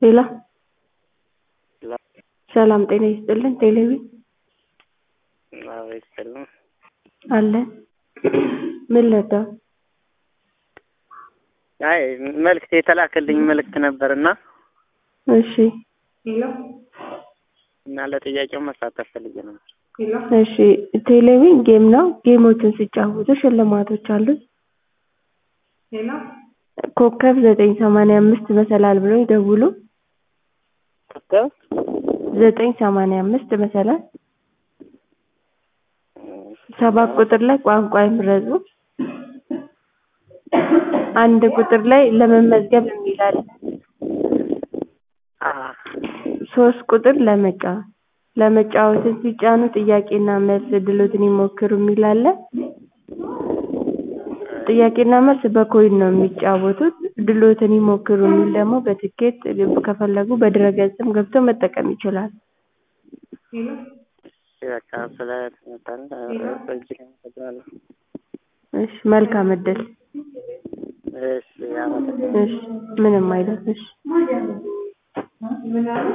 ሄሎ ሰላም ጤና ይስጥልን ቴሌቪ አዎ ይስጥልን። አለን ምን ልርዳው? አይ መልዕክት የተላከልኝ መልዕክት ነበርና እሺ እና ለጥያቄው መሳተፍ ፈልጌ ነበር። እሺ ቴሌቪዥን ጌም ነው። ጌሞችን ሲጫወቱ ሽልማቶች አሉት። ኮከብ ዘጠኝ ሰማንያ አምስት መሰላል ብለው ይደውሉ። ኮከብ ዘጠኝ ሰማንያ አምስት መሰላል ሰባት ቁጥር ላይ ቋንቋ ይምረጡ። አንድ ቁጥር ላይ ለመመዝገብ የሚል አለ። አ ሶስት ቁጥር ለመጫወት ለመጫወትን ሲጫኑ ጥያቄና መልስ እድሎትን ይሞክሩ የሚል አለ። ጥያቄና መልስ በኮይን ነው የሚጫወቱት። እድሎትን ይሞክሩ የሚል ደግሞ በትኬት ከፈለጉ በድረ-ገጽም ገብተው መጠቀም ይችላሉ። በቃ ስለ ትምህርት እጅግ አመሰግናለሁ። እሺ መልካም እድል። እሺ አመሰግናለሁ። እሺ ምንም አይደል። እሺ